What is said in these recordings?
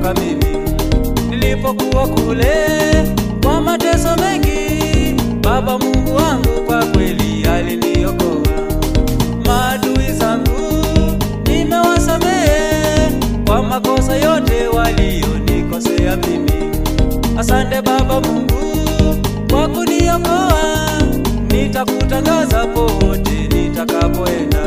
kuniokoka mimi nilipokuwa kule kwa mateso mengi. Baba Mungu wangu kwa kweli aliniokoa. Maadui zangu nimewasamehe kwa makosa yote walionikosea mimi. Asante Baba Mungu kwa kuniokoa, nitakutangaza popote nitakapoenda.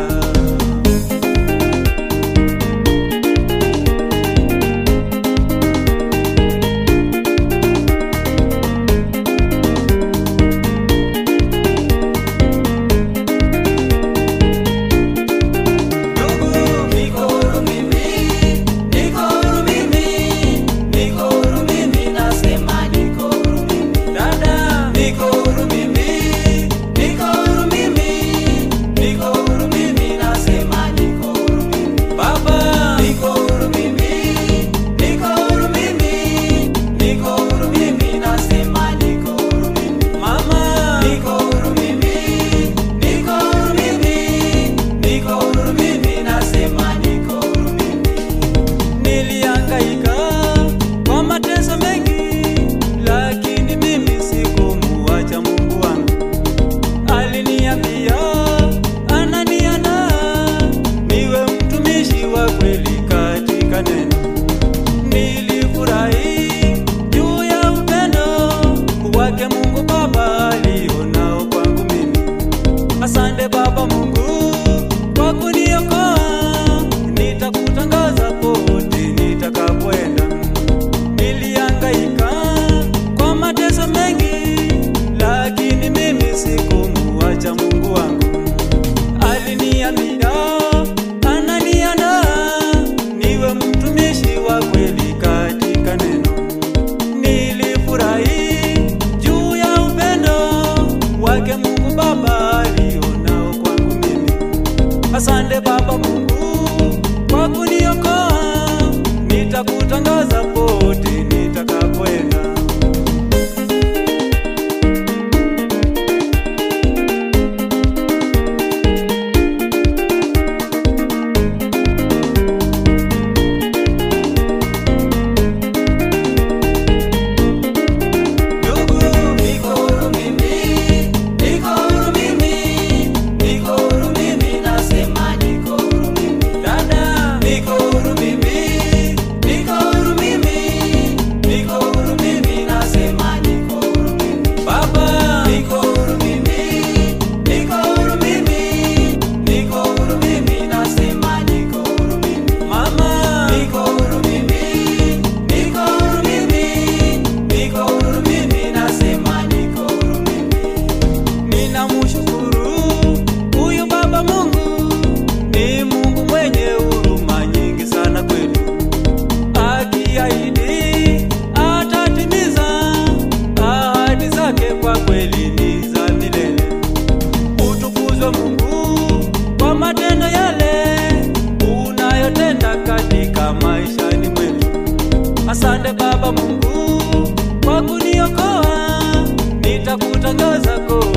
Ndugu, niko huru mimi, niko huru mimi, niko huru mimi, nasema niko huru mimi. Dada, niko huru mimi, niko huru mimi, niko huru mimi, nasema niko huru mimi. Baba, niko huru mimi, niko huru mimi, niko huru mimi, nasema niko huru mimi. Mama, niko huru mimi, niko huru mimi, niko huru mimi, nasema niko huru mimi. Nilihangaika kwa mateso mengi, lakini mimi sikumuacha Mungu wangu. Aliniambia ananiandaa niwe mtumishi wa kweli katika neno. Nilifurahi juu ya upendo wake Mungu Baba alionao kwangu mimi. Asante Baba Mungu kwa kuniokoa, nitakutangaza pote nitakapoenda. Nilihangaika kwa mateso mengi, lakini mimi sikumuacha Mungu wangu. Aliniambia ananiandaa niwe mtumishi wa kweli katika neno. Nilifurahi juu ya upendo wake Mungu Baba alionao kwangu mimi. Asante Baba Mungu kwa kuniokoa, nitakutangaza pote nitakapoenda. Ndugu, niko huru mimi, niko huru mimi, niko huru mimi, nasema niko huru mimi. Dada, niko huru mimi, niko huru mimi, niko huru mimi, nasema niko huru mimi. Baba, niko huru mimi, niko huru mimi, niko huru mimi, nasema niko huru mimi. Mama, niko huru mimi, niko huru mimi, niko huru mimi, nasema niko huru mimi. Ninamshukuru huyu Baba Mungu, ni Mungu mwenye huruma nyingi sana kwetu. Akiahidi atatimiza ahadi zake, kwa kweli ni za milele. Utukuzwe Mungu kwa matendo yale unayotenda katika maishani mwetu. Asante Baba Mungu kwa kuniokoa, nitakutangaza kote